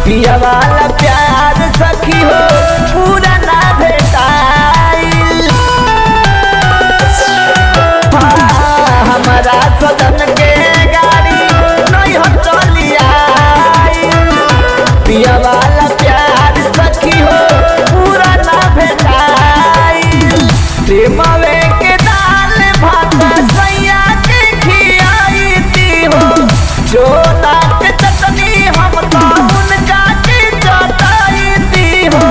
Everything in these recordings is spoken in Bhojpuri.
पिया वाला प्यार सखी हो पूरा ना भेटाइल हाँ, हमारा सदन के गाड़ी नहीं हम चली आइल पिया वाला प्यार सखी हो पूरा ना भेटाइल प्रेमवे के दाल भात सैया के खियाई दी हो जो नाक चटनी हम तो उनका के चटाई दी हो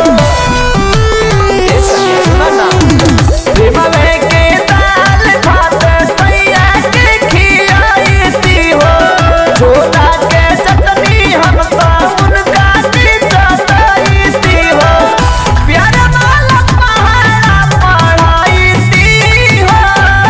ए सखी, सुनो ना। प्रेमवे के दाल भात सैया के खियाई दी हो जो नाक चटनी हम तो उनका के चटाई दी हो प्यार वाला पहाड़ा पढ़ाई दी हो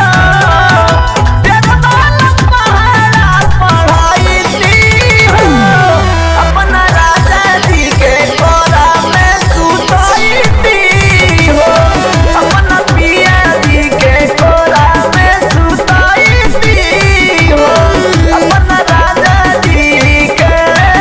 प्यार वाला पहाड़ा पढ़ाई दी हो अपना राजा जी के कोरा में सुताई दी हो अपना पिया जी के कोरा में सुताई दी हो अपना राजा जी के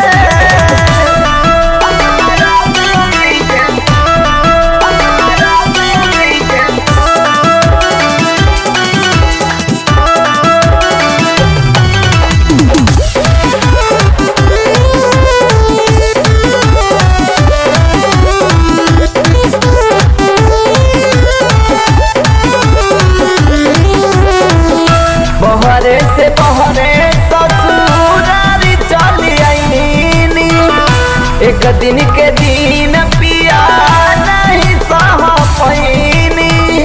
बहरे से बहरे ससुरारी चली आईनी एक दिन के दिन पिया नहीं सह पैनी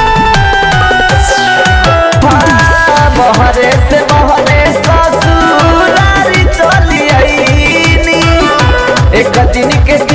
हाँ, बहरे से बहरे ससुरारी चली आईनी एक दिन के